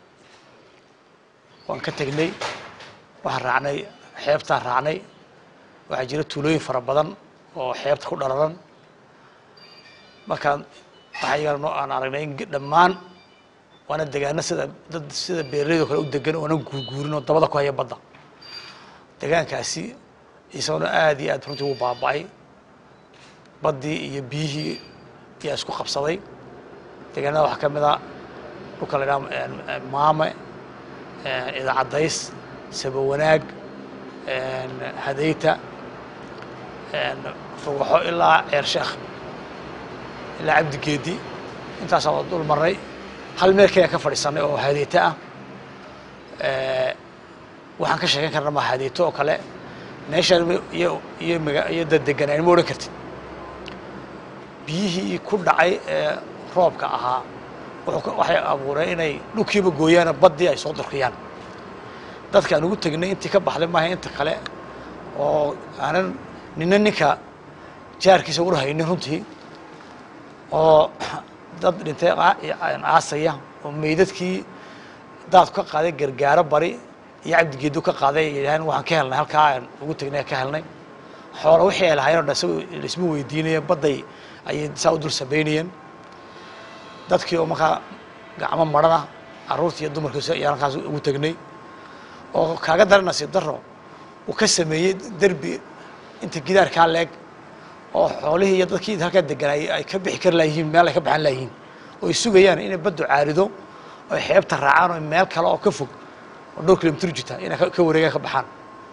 waan ka tegnay waxaan raacnay xeebtaan raacnay waxaa jira tuulooyin fara badan oo xeebta ku dhalalan markaan waxaa iyagana noo aan aragnay in dhammaan waana degaano sida dad sida beeraleydo kale u degan oonan guurguurin oo dabada ku haya badda degaankaasi isagona aada iyo aad runtii ugu baaba'ay baddii iyo biyihii ayaa isku qabsaday deegaanada waxaa ka mid a dhulka la idhaha maame idaacadays sabo wanaag hadayta fogaxo ilaa ceer sheekh ilaa cabdigeedi intaasaan waa dul marnay hal meel keliya ka fadhiisanay oo hadeyto ah waxaan ka sheekan karna ma hadeyto oo kale meeshaan iyo iyo maga iyo dad deganaan ma odhan kartid biyihii ku dhacay ee roobka ahaa waxay abuureen inay dhulkiiba gooyaano baddii ay soo durkiyaan dadka aan ugu tegnay intii ka baxday maaha inta kale oo aanan nina ninka jaarkiisa ur haynin runtii oo dad dhintay aasaya oo meydadkii daadku ka qaaday gargaaro bari iyo cabdigeedu ka qaaday ay yidhaaheen waxaan ka helnay halkaa aan ugu tegnay ka helnay xoola wixii ay lahayen o dhan isago laisma weydiinaya badday ayay saa u dul samaynayeen dadkii oo markaa gacmo marana carruurtii iyo dumarkiisa ayaan halkaas ugu tegnay oo kaaga daran nasiib daro uu ka sameeyey derbi inta gidaarkaa leeg oo xoolihii iyo dadkii halkaa deganay ay ka bixi kari laayihiin meel ay ka baxan laayihiin oo ay sugayaan inay baddu caarido oo ay xeebta raacaan oo meel kale oo ka fog oo dhowr kilomitr jirta inay ka wareegaan ka baxaan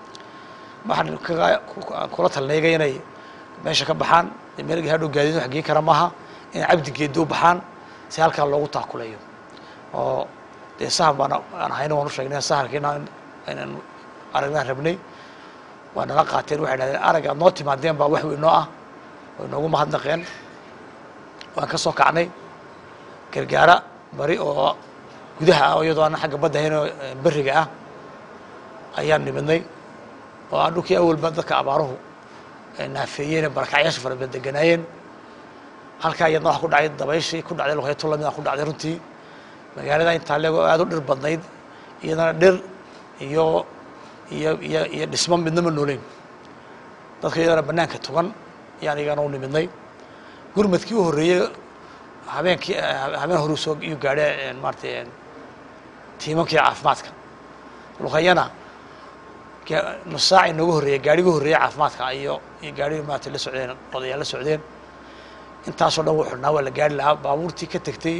waxaan kula talnayga inay meesha ka baxaan meel hadhow gaadiid wax geen kara maaha inay cabdigeeda u baxaan si halkaa loogu taakulayo oo dee sahar baan aan ahayna waan u sheegnay saharkiina inaan aragnaan rabnay waa nala qaateen waxay dhahdeen arag aad noo timaadeen baa wax weyn noo ah way noogu mahadnaqeen waan ka soo kacnay gargaara bari oo gudaha ah oo iyadoo aan xagga badda ahayn oo beriga ah ayaan nimidnay oo aan dhulkii awalba dadka abaaruhu naafeeyeen barakacyaasha fara badan deganaayeen halkaa iyadna waxa ku dhacay dabayshii ku dhacday luqeeto lamida ku dhacday runtii magaalada intaa leego aad u dhir badnayd iyadana dhir iyo iyo iyo iyo dhismo midnama nooleyn dadka iyadana banaanka tugan ayaan iyagana u nimidnay gurmadkii u horreeyey habeenkii habeen horu soo iyuu gaadhay maaratay tiimankii caafimaadka luqayana nus saac inoogu horreeyey gaadhigu horreeyey caafimaadka iyo iyo gaadhigi maarata la socdeen odayaal la socdeen intaasoo dhan wuu xidhnaa waa la gaari lahaa baabuurtii ka tegtay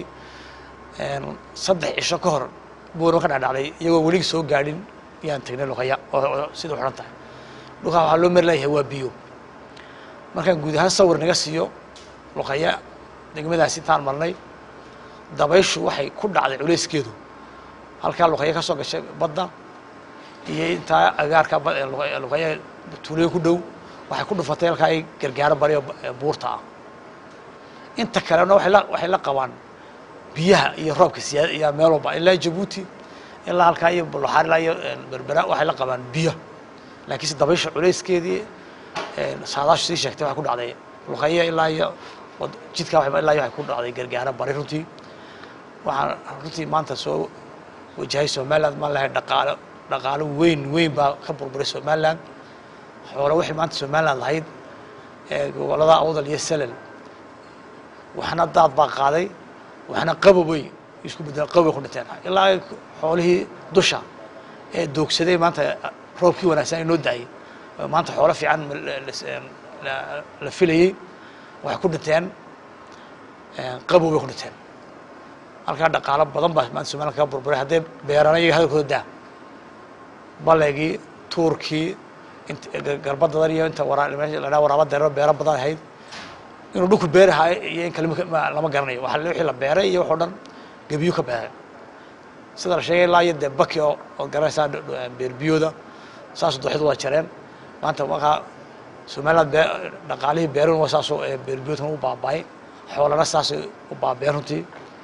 saddex cisho ka hor buurma ka dhacdhacday iyagoo weli soo gaadhin yaan tegnay luqaya oo sida u xidhan tahay dhulkaa waxaa loo mari layahay waa biyo markaan guud ahaan sawir naga siiyo luqaya degmadaas intaan marnay dabayshu waxay ku dhacday culayskeedu halkaa luqaya ka soo gashay badda iyo intaa agaarka luqaya tuulayo ku dhow waxay ku dhufatay halkaa ay gargaaro bariyo buurta ah inta kalena waay la waxay la qabaan biyaha iyo roobka siyaada iyo meel walba ilaa jabuuti ilaa halkaa iyo bulaxaar ilaa iyo berbera waxay la qabaan biyo laakiinse dabaysha culayskeedii saadaashu sii sheegtay waxay ku dhacday luqaya ilaa iyo jidka ilaa iyo waxay ku dhacday gargaaro bari runtii waxaan runtii maanta soo wajahay somaliland maan lahay dhaqaalo dhaqaalo weyn weyn baa ka burburay somaliland xoolo waxay maanta somaliland lahayd gobolada awdal iyo selel waxna daad baa qaaday waxna qabobay isku bedel qabobay ku dhinteen ilaa xoolihii dusha ee doogsaday maanta roobkii wanaagsan inoo da-ay maanta xoolo fiican la filayey waxay ku dhinteen qabobay ku dhinteen halkaa dhaqaalo badan baa maanta somaliland kaga burburay haddee beerana iyaga hadalkooda daa baleegii tuurkii garbadadan iyo inta wara la waraaba deero beero badan ahayd inuu dhulku beerahay iyo in kale lama garanayo waa wixii la beeray iyo waxoo dhan gebiyu ka beeray sida la sheegay ilaa iyo dee baki oo ood garanaysaa beerbiyooda saasoo dooxyadu waa jareen maanta markaa somaliland bee dhaqaalihii beerun waa saasoo beerbiyoodkan u baaba'ay xoolana saasay u baabeen runtii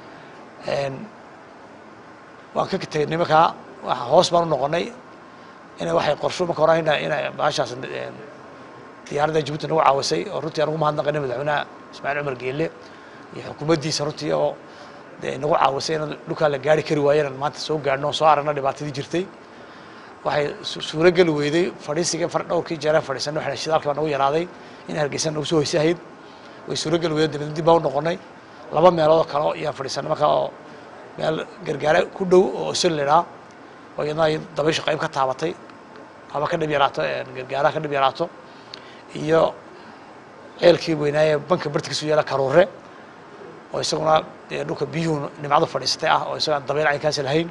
waan ka tegay nimankaa hoos baan u noqonay ina waxay qorsho marka hore ina ina baashaas diyaaradda jabuuti nagu caawisay oo runtii aan ugu mahadnaqanay madaxweynaha ismaaciil cumar geelle iyo xukuumaddiisa runtii oo dee nagu caawisay in dhulkaa la gaari kari waayo inaan maanta soo gaadhno oo soo aragno dhibaatadii jirtay waxay suuro geli weyday fadhiisiga dhowrkii jeeraan fadhiisanay waxay shidaalkii baa nagu yaraaday in hargeysa nagu soo hoysa ahayd way suuro geli weyday dabadna dib baan u noqonay laba meelood oo kale ayaan fadhiisanay markaa oo meel gargaare ku dhow oo solidhaa oo iyadna ay dabaysha qayb ka taabatay haba ka dhib yaraato gargaaraha ka dhib yaraato iyo ceelkii weynaaye banka bartigiisu yaala karuure oo isaguna dee dhulka biyuhu nimcadu fadhiisatay ah oo isagaan dabayl caynkaasi lahayn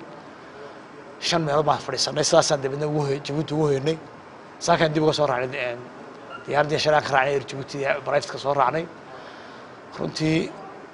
shan meelood baan fadhiisanay sidaasaan dabadna ugu hoy jabuuti ugu hoynay saakaan dib uga soo raacnay diyaaraddii shalaan ka raacnay er jabuuti barayftka soo raacnay runtii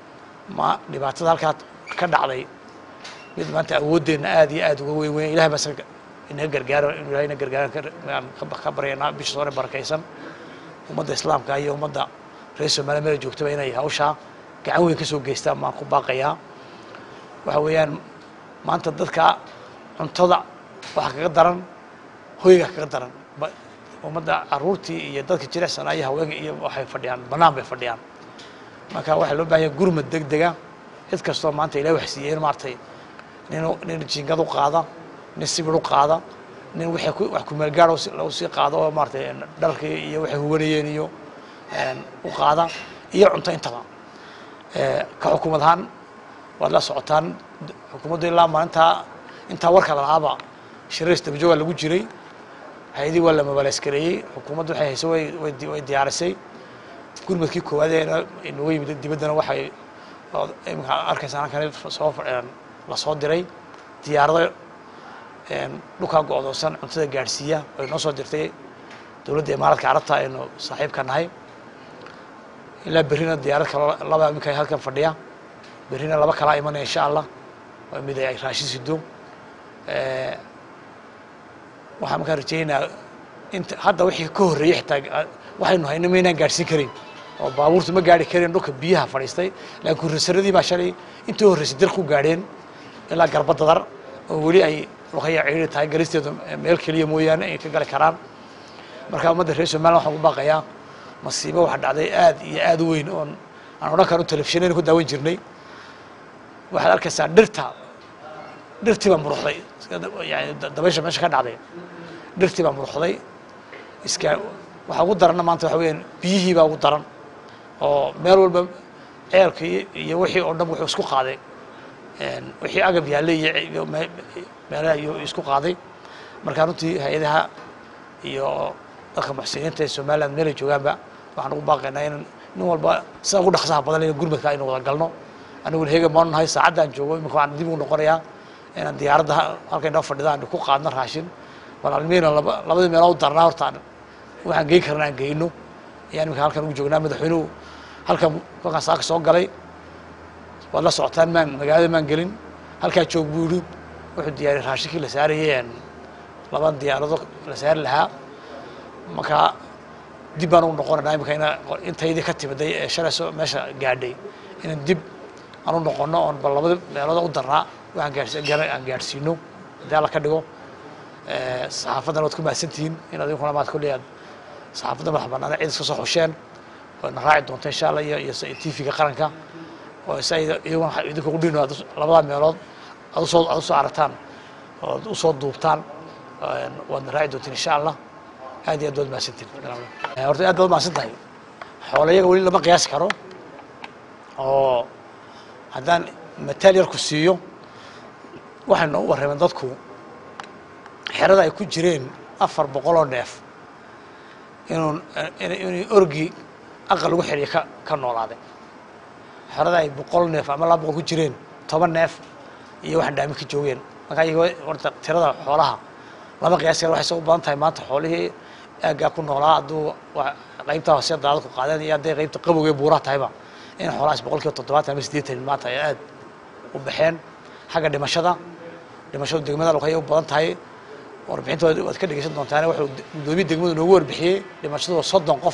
ma dhibaatada halkaa ka dhacday mid maanta awooddeenna aad iyo aad uga weyn weyn ilahay baa isaga inaga gargaaro inu ilahay ina gargaaran ka baryaynaa bisha soore barakaysan ummadda islaamka iyo ummadda reer somaaliya meel joogtaba inay hawshaa gacan weyn ka soo geystaan maan ku baaqayaa waxa weeyaan maanta dadka cuntada waxaa kaga daran hoyga kaga daran ummadda caruurtii iyo dadka jirecsanaa iyo haweenka iyo waxay fadhiyaan bannaan bay fadhiyaan marka waxaa loo bahan yahay gurmad deg dega cid kastoo maanta ilahi wax siiyey in maaragtay nin nin jingad u qaada nin sibir u qaada nin wixii ku wax kumeelgaar lagu sii qaado oo maaratay dharkii iyo waxay huwanayeen iyo u qaada iyo cunto intaba ka xukuumad ahaan waad la socotaan xukuumaddu ilaa maalintaa intaa warka lalaaba shirays dabajooga lagu jiray hay-adii waa la mabaaleyskareeyey xukuumaddu waxay hayso way way diyaarisay gurmadkii koowaad ee inaga yimid dibaddana waxay imika arkaysaa halkan soo lasoo diray diyaarado dhulkaa go-doonsan cuntada gaadhsiiya ay noo soo dirtay dowladda imaaradka carabta aynu saaxiibka nahay ilaa berrina diyaarad kalo laba iminka halkan fadhiya berrina laba kalaa imanaya insha allah waa mid ay raashin sido waxaan markaa rajaynayaa inta hadda wixii ka horreeyey xitaa waxaynu hayno maynaan gaadhsiin karin oo baabuurtu ma gaari karin dhulka biyaha fadhiistay laakiin kurrasaradii baa shalay intii horreysay dir ku gaadheen ilaa garba dadar oo weli ay luqaya ciiri tahay galisteedu meel keliya mooyaane ay ka gali karaan marka ummadda reer somaliland waxaan ku baaqayaa masiibo waxa dhacday aad iyo aad u weyn oon aan odhan karo telefishinayna ku daawan jirnay waxaad arkaysaa dhirta dhirtii baa muruxday yani dabaysha meesha ka dhacday dhirtii baa muruxday iska waxaa ugu daranna maanta waxa weeyaan biyihii baa ugu daran oo meel walba ceelka iyo wixii oo dhan wuxuu isku qaaday wixii agab yaallay iyo meelaha iyo isku qaaday marka runtii hay-adaha iyo dadka muxsiniinta ee somaliland meelay joogaanba waxaan ugu baaqaynaa in nin walba sida ugu dhaqsaha badan in gurmadka aynu wada galno aniguna heega maanu nahay saacaddaan joogo imika waxaan dib ugu noqonayaa inaan diyaaradda halka inoo fadhida aan ku qaadno raashin bal almiina labadii meelood u darnaa horta waxaan geyn karna aan geyno ayaan imika halkan ugu joognaa madaxweynuhu halkan kolkaan saaka soo galay waad la socotaan maan magaalada maan gelin halkaa joog buu yidhi wuxuu diyaariyay raashinkii la saarayay laban diyaarado la saari lahaa marka dib baan ugu noqonanaa imika ina intaydii ka timiday ee shalayso meesha gaadhay inaan dib aan u noqono oon bal labada meelooda u darnaa waxaan gaadhsi aan gaadhsiino haddii alla ka dhigo saxaafaddana waad ku mahadsantihiin in adinkuna maad kolley aad saxaafadda madax banaana cid iska soo xusheen waadna raaci doonta insha allah iyo iyo tv-ga qaranka oo si ay iyaguna idinka ugu dhino labada meelood aad usoo aad usoo aragtaan ood usoo duubtaan waadna raaci doontiin insha allah aad iyo aad waad mahadsantiin horta aad baad mahadsan tahay xoolayaga weli lama qiyaasi karo oo haddaan mataal yar ku siiyo waxay noogu warrameen dadku xerada ay ku jireen afar boqoloo neef inuu inay orgi aqal lagu xidhiya ka ka noolaaday xerada ay boqol neef ama laba boqol ku jireen toban neef iyo waxaan dhaamin ka joogeen markaa iyago horta tirada xoolaha lama qiyaasi kara waxay soo u badan tahay maanta xoolihii aaggaa ku noolaa hadduu qaybta hoose daadad ku qaadeen iyo hadday qaybta qabowga buuraha tahayba in xoolahaas boqol kiiba toddobaatan ama siddeetan maanta ay aad u baxeen xagga dhimashada dhimashadu degmada luqaya u badan tahay warbixinta waad ka dhegeysan doontaan wuxuu gudoomiye degmadu noogu warbixiyey dhimashadu waa soddon qof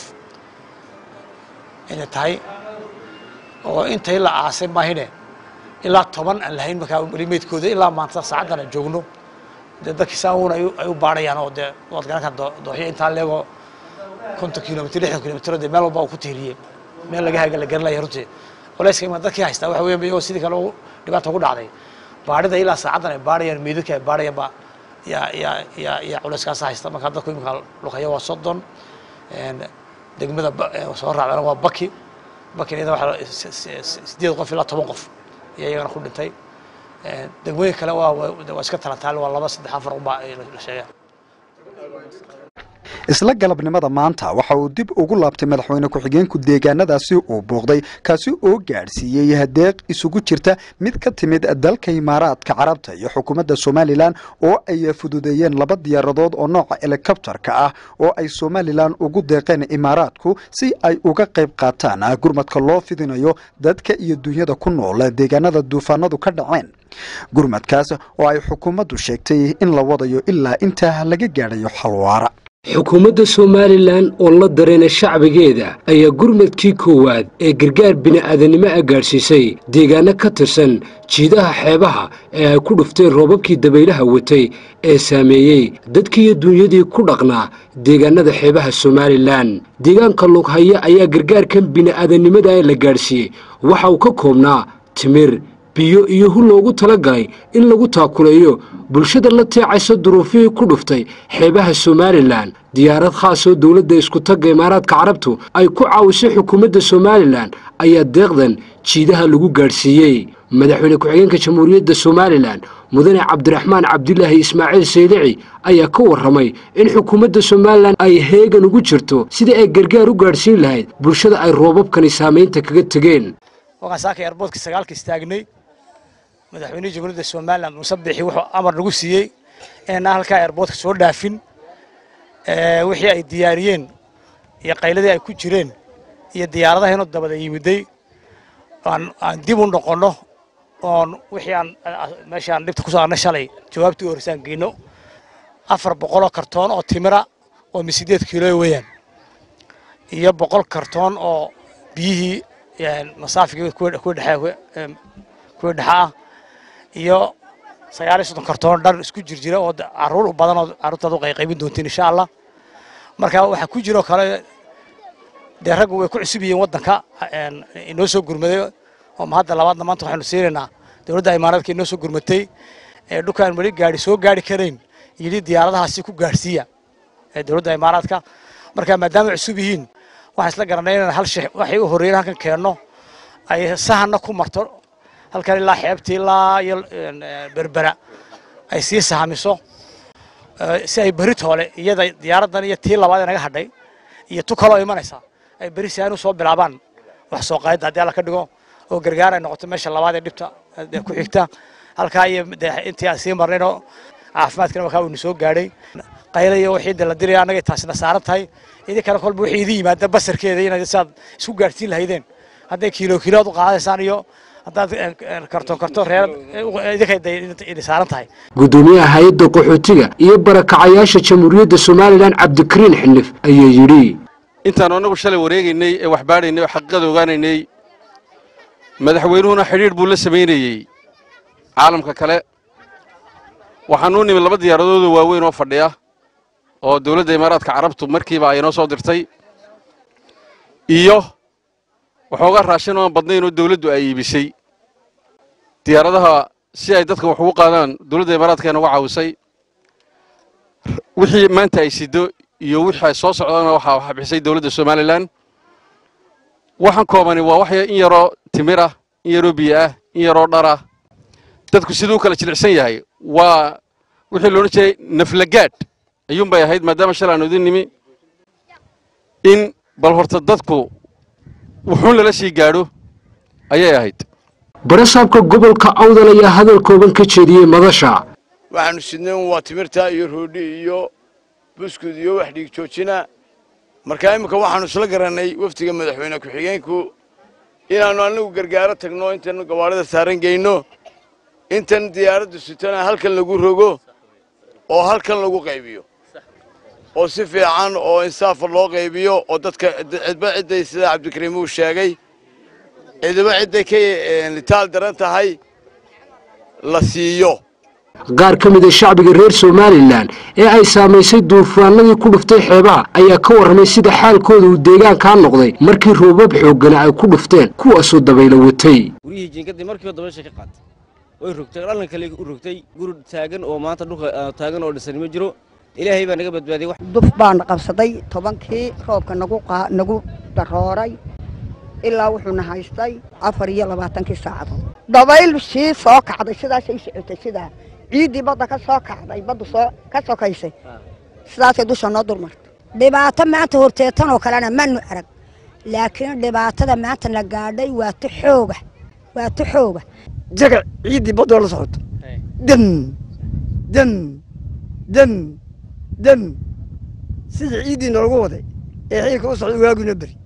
inay tahay oo intay la aasay maahine ilaa toban aan lahayn markaa weli meydkooda ilaa maanta saacaddan aan joogno dee dadkii saawun ay u baadhayaan oo dee waad garan karta dooxyo intaa leego konton kilomitr lixdan kilomitr dee meel walba uu ku tiiriyey meel laga haga la garanlaya runtii culayska imaa dadkii haystaa waxa weya iyagoo sidii kale dhibaata ugu dhacday baadhida ilaa saacaddan ay baadhayaan meydadka ay baadhayaan ba yaa yaa yaa yaa culayskaas haysta marka dadku imika luqaya waa soddon degmada soo raacdana waa baki bakina iyada waxaa sideed qof ilaa toban qof ayaa iyagana ku dhintay degmooyin kale waa waa iska talantaal waa laba saddex afar unbaa la sheegaa isla galabnimada maanta waxa uu dib ugu laabtay madaxweyne ku-xigeenku deegaanadaasi uu booqday kaasi oo gaadhsiiyey hadeeq isugu jirta mid ka timid dalka imaaraadka carabta iyo xukuumadda somalilan oo ay fududeeyeen laba diyaaradood oo nooca helikobtarka ah oo ay somalilan ugu deeqeen imaaraadku si ay uga qayb qaataan gurmadka loo fidinayo dadka iyo dunyada ku nool deegaanada duufaanadu ka dhaceen gurmadkaas oo ay xukuumaddu sheegtay in la wadayo ilaa intaa laga gaadhayo xalwaara xukuumadda somalilan oo la dareena shacbigeeda ayaa gurmadkii koowaad ee gargaar bini'aadanimo ah gaadhsiisay deegaano ka tirsan jiidaha xeebaha ee ay ku dhufteen roobabkii dabaylaha watay ee saameeyey dadkiiyo duunyadii ku dhaqnaa deegaanada xeebaha somalilan deegaanka lughaya ayaa gargaarkan bini'aadanimada la gaadhsiiyey waxa uu ka koobnaa timir biyo iyo hu loogu tala galay in lagu taakuleeyo bulshada la teecaysa duruufihii ku dhuftay xeebaha somalilan diyaarad khaasoo dowladda iskutagga imaaraadka carabtu ay ku caawisay xukuumadda somalilan ayaa deeqdan jiidaha lagu gaadhsiiyey madaxweyne ku-xigeenka jamhuuriyadda somalilan mudane cabdiraxmaan cabdilaahi ismaaciil saydici ayaa ka warramay in xukuumadda somalilan ay heegan ugu jirto sidii ay gargaar u gaadhsiin lahayd bulshada ay roobabkani saamaynta kaga tegeen madaxweynihii jamhuuriyadda somalilan muuse bixi wuxuu amar nagu siiyey inayna halkaa airboortka soo dhaafin wixii ay diyaariyeen iyo qayladii ay ku jireen iyo diyaaradaha inuu dabada yimiday aan aan dib u noqonno oon wixii aan meeshii aan dhibta kusoo arnay shalay jawaabtii u horreysaan geyno afar boqoloo kartoon oo timira oo misideed kiilo weeyaan iyo boqol kartoon oo biyihii masaafiga kuwa dhexe kuwa dhexe ah iyo sagaal iyo soddon kartoon dhar isku jir jira oo caruur badan oo carruurtaad u qayqaybin doontiin insha allah marka waxaa ku jiroo kale dee raggu way ku cusub yihiin waddanka inoo soo gurmaday oo hadda labaadna maanta waxaynu siinaynaa dowladda imaaraadka inoo soo gurmatay ee dhulkaan weli gaari soo gaari karayn yidhi diyaaradahaasi ku gaadhsiiya ee dowladda imaaraadka marka maadaama cusub yihiin waxaan isla garanay inaan hal shay waxay u horreeyeen halkan keenno ay sahanna ku marto halkan ilaa xeebtii ilaa iyo berbera ay sii sahamiso si ay beri toole iyada diyaaraddan iyo tii labaad ee naga hadhay iyo tu kaloo imanaysa ay beri si aan u soo bilaabaan wax soo qaadida haddii alla ka dhigo oo gargaar ay noqoto meesha labaad ee dhibta ku xigta halkaa iyo intii aan sii marnaynoo caafimaadkana wakaa uu soo gaadhay qayla iyo wixii la diraya annagay taasina saaran tahay idinkana kolba wixii idin yimaada basarkeeda inaad siaad isku gaadhsiin lahaydeen hadday kiilo kiilood u qaadaysaan iyo haddaad kartoon kartoon reer idinkay saaran tahay gudoomiyaha hay-adda qaxootiga iyo barakacayaasha jamhuuriyadda somalilan cabdikariin xinif ayaa yidhi intaanu annagu shalay wareegaynay ee wax baadhaynay oo xaqiiqada ogaanaynay madaxweynuhuna xidhiidh buu la samaynayey caalamka kale waxaanuu nimi laba diyaaradoodoo waaweyn oo fadhiya oo dowladda imaaraadka carabtu markiiba ay noo soo dirtay iyo waxoogaa raashin oan badnayn oo dowladdu ay iibisay diyaaradaha si ay dadka wax ugu qaadaan dowladda imaaraadka ay nagu caawisay wixii maanta ay sido iyo wixii ay soo socdaana waxaa waxa bixisay dowladda somalilan waxaan koobani waa wax in yaroo timir ah in yaroo biyo ah in yaroo dhar ah dadku siduu kala jilicsan yahay waa wixii loodhan jiray naflagaadh ayuunbay ahayd maadaama shalay aanu idin nimi in bal horta dadku wuxuun lala sii gaadho ayay ahayd barasaabka gobolka awdal ayaa hadal kooban ka jeediyey madasha waxaanu sidnayn waa timirta iyo roodhi iyo buskud iyo wax dhiig joojina markaa imminka waxaanu isla garannay wafdiga madaxweyne ku-xigeenku inaannu annagu gargaaro tagno intaannu gawaadhida saaran geyno intan diyaaraddu sitona halkan lagu rogo oo halkan lagu qaybiyo oo si fiican oo insaafa loo qaybiyo oo dadka cidba cidday sida cabdikariim uu sheegay cidiba cidday ka litaal daran tahay la siiyo qaar ka mid a shacbiga reer somalilan ee ay saamaysay duufaanadii ku dhuftay xeebaha ayaa ka warramay sida xaalkooda uu deegaankaa noqday markii roobab xooggana ay ku dhufteen kuwaasoo dabaylo watay guryihii jiingadii markiiba dabaysha ka qaatay way rogtay dhallan kale u rogtay guri taagan oo maanta dhulka taagan oo dhisan ma jiro ilaahay baa naga badbaadiyey duf baana qabsaday tobankii roobka nagu nagu darooray ilaa wuxuuna haystay afar iyo labaatankii saacadood dabayl sii soo kacday sidaasay socotay sidaa ciiddii badda ka soo kacday baddu soo ka sokaysay sidaasay dusha noo dulmartay dhibaato maanta horteetanoo kalena manu arag laakiin dhibaatada maanta na gaadhay waa tu xooga waa tu xooga jaga ciiddii baddoo la socoto dam dam dam dam sidii ciiddii noogu waday ee xiilka u socda waaguna beri